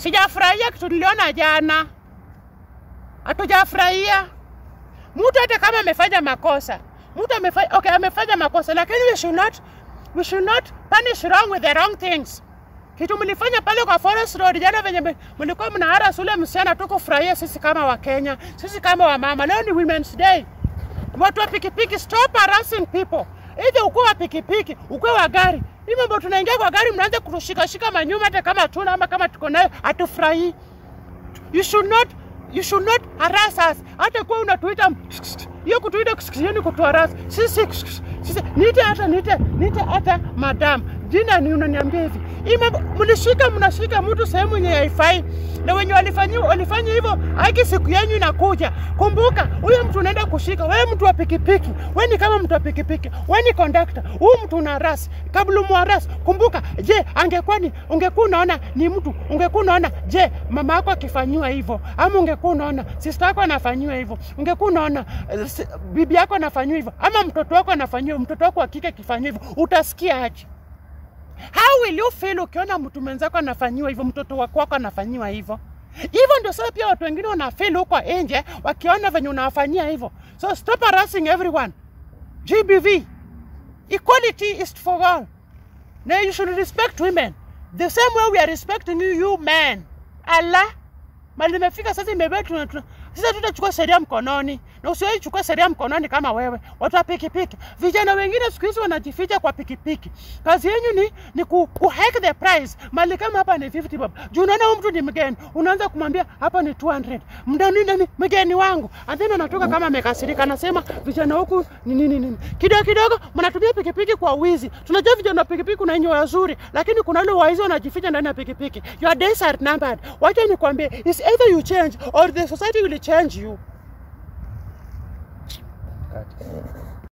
Sijafurahia kitu niliona jana, hatujafurahia. Mtu hata kama amefanya makosa, mtu amefanya okay, amefanya makosa, lakini we should not, we should not punish wrong with the wrong things. Kitu mlifanya pale kwa Forest Road jana, venye me- mlikuwa mnaharas ule msichana, tukufurahia sisi kama Wakenya, sisi kama wamama. Leo ni Women's Day. Watu wa pikipiki, stop harassing people. Either ukuwe wa pikipiki, ukuwe wa gari. Hii mambo tunaingia kwa gari, mnaanza kutushikashika manyuma, hata kama tuna ama kama tuko nayo, hatufurahii. You should not you should not harass us. Hata kuwa unatuita hiyo kutuita hiyo ni kutuharas sisi sisi niite hata niite niite hata madam jina ni unaniambia hivi hii mambo mlishika mnashika mtu sehemu yenye haifai na wenye walifanya walifanya hivyo haki siku yenyu inakuja kumbuka huyo mtu unaenda kushika wewe mtu wa pikipiki wewe ni kama mtu wa pikipiki wewe ni conductor huyu mtu una ras kabla umwaras kumbuka je angekuwa ni ungekuwa unaona ni mtu ungekuwa unaona je mama yako akifanyiwa hivyo ama ungekuwa unaona sister yako anafanyiwa hivyo ungekuwa unaona eh, si- bibi yako anafanyiwa hivyo ama mtoto wako anafanyiwa mtoto wako wa kike akifanyiwa hivyo utasikia aje How will you feel ukiona mtu mwenzako anafanyiwa hivyo, mtoto wako wako anafanyiwa hivyo? Hivyo ndio sasa pia watu wengine wanafeel huko nje wakiona venye unawafanyia hivyo. So stop harassing everyone. GBV, equality is for all. Now you should respect women the same way we are respecting you, you men. Allah, mali imefika sasa, imebeba tuna, tuna, sasa tutachukua sheria mkononi, na usiwahi chukua sheria mkononi kama wewe. Watu wa pikipiki, vijana wengine siku hizi wanajificha kwa pikipiki. Kazi yenyu ni, ni ku, ku hike the price. Mali kama hapa ni 50 bob, juu unaona huyu mtu ni mgeni, unaanza kumwambia hapa ni 200 mdani nani mgeni wangu, and then anatoka kama amekasirika, anasema vijana huku ni nini nini. Kidogo kidogo mnatumia pikipiki kwa wizi. Tunajua vijana wa pikipiki kuna wenye wazuri, lakini kuna wale waizi wanajificha ndani ya pikipiki. Your days are numbered. Wacha nikwambie, is either you change or the society will change you.